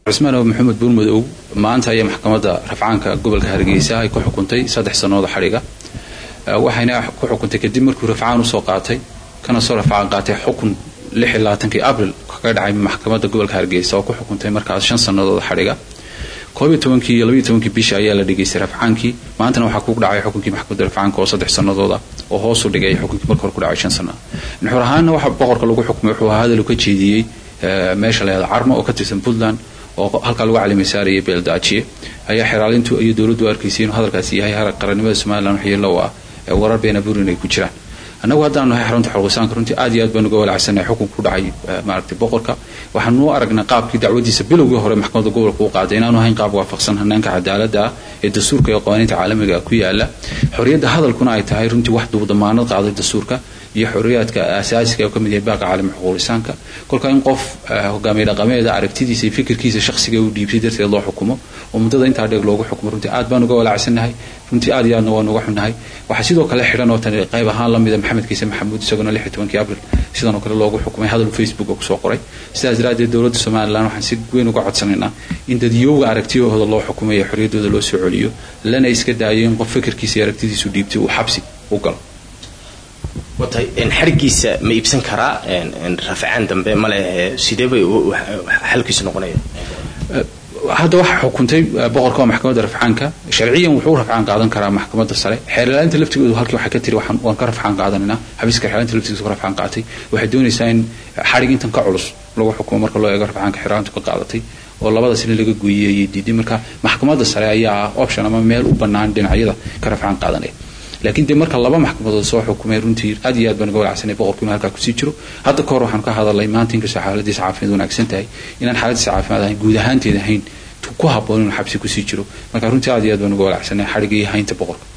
cusmaan oo maxamed buurmadow maanta ayaa maxkamadda rafcaanka gobolka hargeysa ay ku xukuntay saddex sanooda xadhiga waxayna ku xukuntay kadib markuu rafcaan usoo qaatay kana soo rafcaan qaatay xukun kii abril kaga dhacay maxkamadda gobolka hargeysa oo ku xukuntay markaas shan sanadooda xadhiga koobiyo tobankii iyo labayo tobankii bisha ayaa la dhigaystay rafcaankii maantana waxaa ku dhacay xukunkii maxkamadda rafcaanka oo saddex sanadooda oo hoosu dhigay xukunkii marka hore ku dhacay shan sano nuxur ahaanna waxa boqorka lagu xukumay wuxuu ahaa hadal uu ka jeediyey meesha la yahda carmo oo ka tirsan puntland oo halkaa lagu caliimay saaraya beeldaajiye ayaa xeraalintu iyo dowladdu arkaysay inuu hadalkaasi yahay harag qarannimada somalilan waxyeello u ah warar beena burin ay ku jiraan annagu haddaanu nahay xarunta xorqisaanka runtii aad iyo aad baan uga walacsannahay xukun ku dhacay maaragtay boqorka waxaanu u aragnay qaabkii dacwadiisa bilowgii hore maxkamadda gobolka u qaaday inaanu ahayn qaab waafaqsan hanaanka cadaaladda ah ee dastuurka iyo qawaaniinta caalamiga ku yaala xorriyadda hadalkuna ay tahay runtii wax damaanad qaaday dastuurka iyo xorriyaadka asaasiga oo ka mid yahay baaqa caalami xuquuqisaanka kolka in qof hogaamiye dhaqameeda aragtidiisa iyo fikirkiisa shakhsiga uu dhiibtay darteed loo xukumo oo muddada intaa dheeg loogu xukumo runtii aad baan uga walacsannahay runtii aad iyo aadna waan uga xunnahay waxaa sidoo kale xidhan oo tani qayb ahaan la mida maxamed kiise maxamuud isaguna lix iyo tobankii abril sidan oo kale loogu xukumay hadal facebook oo kusoo qoray sidaas daraaddeed dowladda somalilan waxaan si weyn uga codsanaynaa in dadyowga aragtiyahooda loo xukumayo xorriyaddooda loo soo celiyo lana iska daayo in qof fikirkiisa iyo aragtidiisu dhiibtay uu xabsi u galo watay xarigiisa ma iibsan karaa rafcaan dambe male sidee bay xalkiisu noqonaya hadda waxaa xukuntay boqorka waa maxkamadda rafcaanka sharciyan wuxuu u rafcaan qaadan karaa maxkamadda sare xeerlaalinta laftigoodu halkii waxay ka tiri waan ka rafcaan qaadanayna xabiiska xeerlaalinta laftigiisa ka rafcaan qaatay waxay doonaysaa in xarig intan ka culus lagu xukumo marka loo eego rafcaanka xeerlaalintu ka qaadatay oo labada sine laga gooyey diiday marka maxkamadda sare ayaa option ama meel u bannaan dhinacyada ka rafcaan qaadanaya laakiin dee marka laba maxkamadood soo xukumay runtii aad iyo aad baan uga walacsanay boqorku inuu halkaa kusii jiro hadda ka hor waxaan ka hadalnay maanta inkastoo xaaladiisa caafimaad wanaagsan tahay inaan xaaladiisa caafimaad ahayn guud ahaanteed ahayn ku habboon inuu xabsi kusii jiro marka runtii aad iyo aad baan uga walacsanay xadhiga iyo haynta boqorka